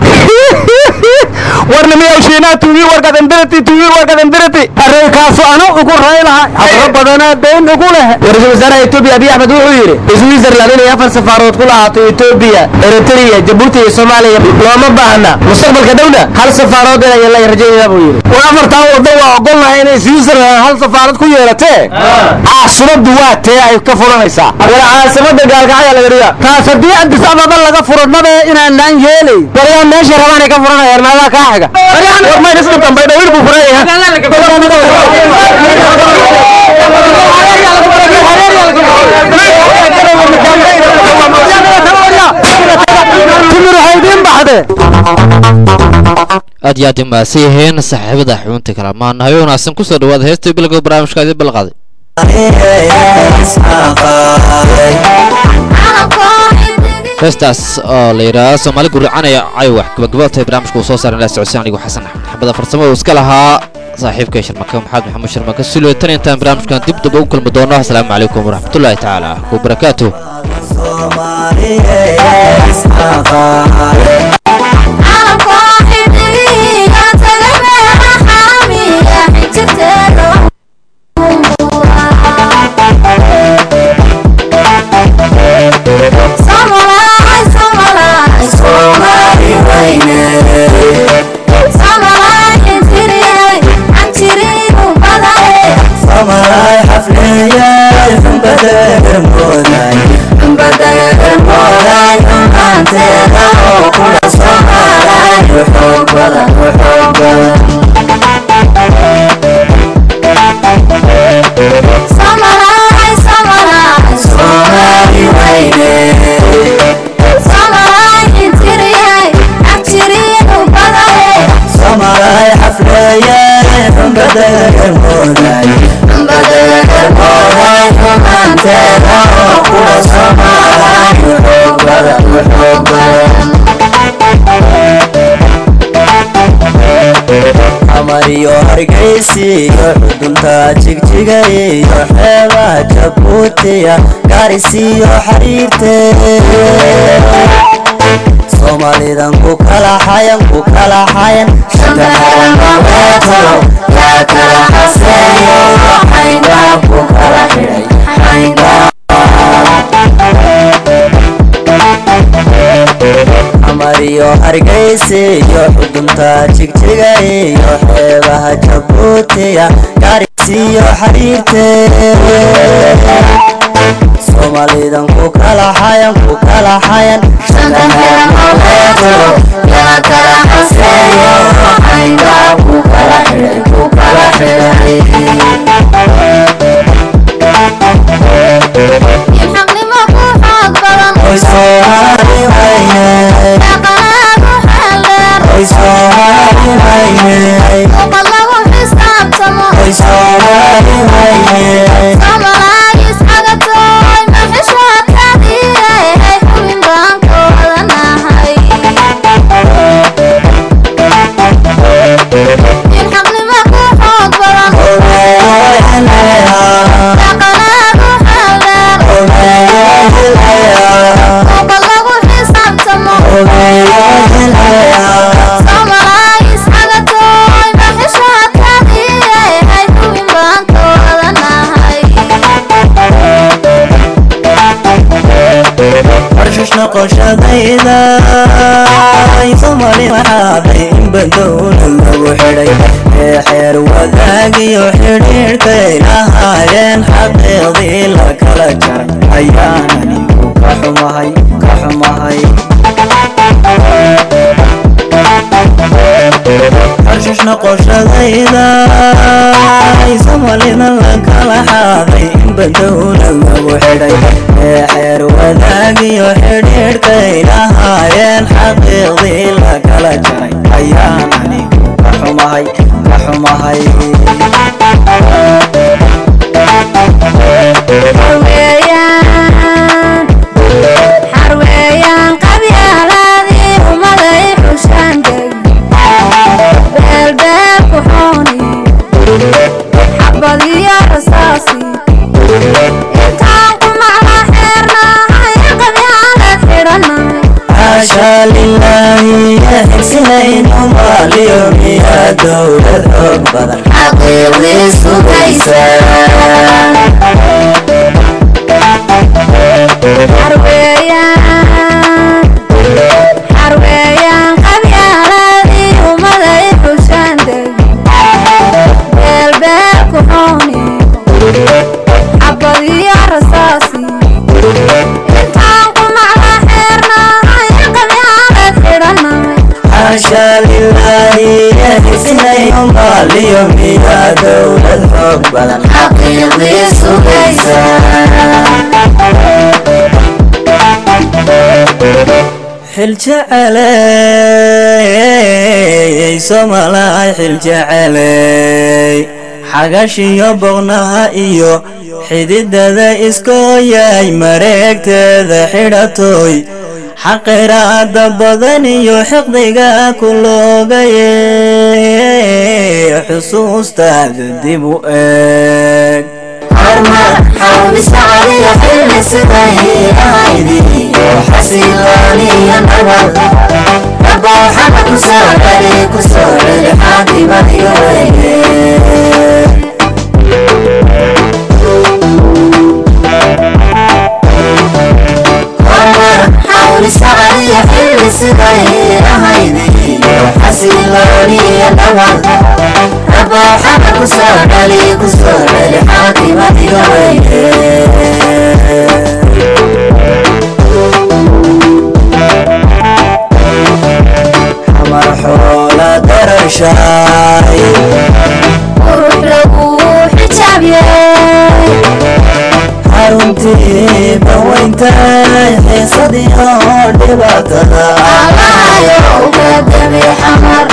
warnimiyow shiinaha tuugii warkadandirati tuugii warkadandirati arreykaasu ana ugu raylaha habro badanaa dayn ugu leh ra-iisul wasaaraha etoobiya abiy axmed wuxuu yidhi switzerland inay afar safaarood ku lahaato etoobiya eritrea jabuuti iyo soomaaliya looma baahna mustaqbalka dhowna hal safaarood inay la rajaynaya buu yidhi war afartaa waddo waa ogolnahay inay switzerland hal safaarad ku yeelatee caasimadu waa tee ay ka furanaysaa war caasimada gaalkacaya laga dhiga taas haddii addis ababa laga furo nabe inaanaan yeelay waryaa meesha rabaan ay ka furanayaan maadaa kaa xiga war mayn iska dambay dhawir buu aad iyo aad u mahadsan yihiin saaxiibada xubinta kalamaan hayo wanaagsan kusoo dhawaada heesta bilowga barnaamijka idin balqaaday heestaas oo la yidhaahdo soomaali guricanaya caywax gabagaboodtahay barnaamijka uu soo saaran ilaa socodsiin anigu xasan axmed xabada farsamo uu iska lahaa saaxiibka sharmaka maxamed maxamuud sharmaka sulo tan intaan barnaamijkan dib daba u kulmi doono asalaamu calaykum waraxmatullaahi tacaala wabarakaatuh amariyo hargeysiyo xudunta jigjiga iyo xeebaha jabuutiya gaarisiyo xariirte soomaalidan ku kala xayan ku kala xayan shanta xayanbaweetalo yaa kala xaseeyo xayndaa ku kala xidhay xayndaa hargeysa iyo xudunta jigjiga iyo xeebaha jabuutiya gaarisiyo xariirte soomaalidan ku kala xayan ku kala xayan shanta heermaleeto yaa kala xaseeyo xayga ku kala xidhay ku kala xidhay xaqnimo ku xoog badan Oy Soomaali wayne dhaqanaagu xeel dheer Oy Soomaali wayne luqad lagu xisaabtamo Oy Soomaali wayne somalaagis xagatooy maxishaadkadiihay xubin baan ka wadanahay in xaqnimo ku xoog badan dhaqanaagu xeel dheer luqad lagu xisaabtamo somalaagis xagatooy maxishaadkadiihay xubin baan ka wadanahay Arshush noqoshadayda Soomaali waxaaday in badowna lagu xidhay ee xeer wadaagiyo xidhiidhkay lahaayeen xaqiiqdii la kala jaray ayaanani ku ka xumahay ka xumahay arshush noqoshadayda soomaalida la kala xaaday in badowna lagu xidhay ee xeer wadaagiyo xidhiidhkay lahaayeen xaqiiqdii la kala jaray ayaanani ka xumahay ka xumahay xarweeyaan xarweeyaan qabyaaladii umaday xushaan deg beelbeel ku xooni xabad iyo rasaasi intaan ku macla xeernahay qabyaalad xidhannahay xaasha lilaahi yaxigsinayno maaliyo miyaa dowlad xoog badan xaqiiqdii sugaysa xarweeyaan xarweeyaan qabyaaladii umaday xushaan deg beelbeel ku xooni xabad iyo rasaasi intaan ku macla xeernahay qabyaalad xidhannahay xaasha lilaahi yaxigsinayno maaliyo miyaa dowlad xoog badan xaqiiqdii sugaysa xil jeceley soomalaay xil jeceley xagashiyo boqnaha iyo xididada iskooyay mareegteeda xidhatooy xaqiraada badan iyo xiqdiga ku loogaye xusuustaada dib u eeg xamar xoola darashaay qurux lagu xijaabiyey xaruntii baweyntaay xiisadii oo dhibaatada allahayo ugadami xamar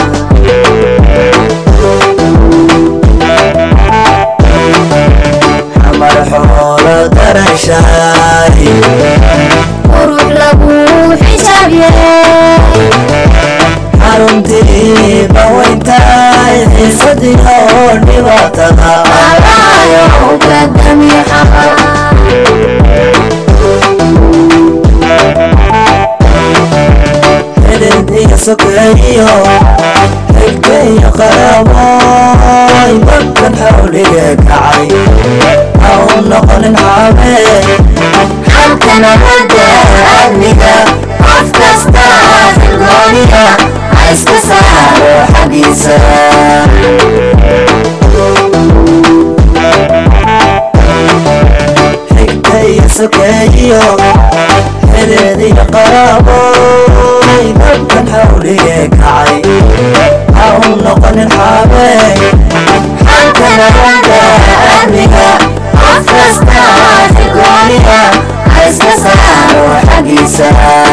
xamar xoola darashaay qurux lagu xijaabiyey xaruntii baweyntaay xiisadii oo dhibaatada allahayo ugadami xamar xidid iyo sokeeyo xigta iyo qarabooy dadkan xawliga kacay ha u noqonin xaabee xalka nabadda amniga qof kasta xilgooniya saaro xaggiisa xigta iyo sokeeyo xereediyo qaraabo dadkan xawligee kacay ha u noqonin xaabey xankana ragga amniga qof kasta si gooniya ha iska saaro xaggiisa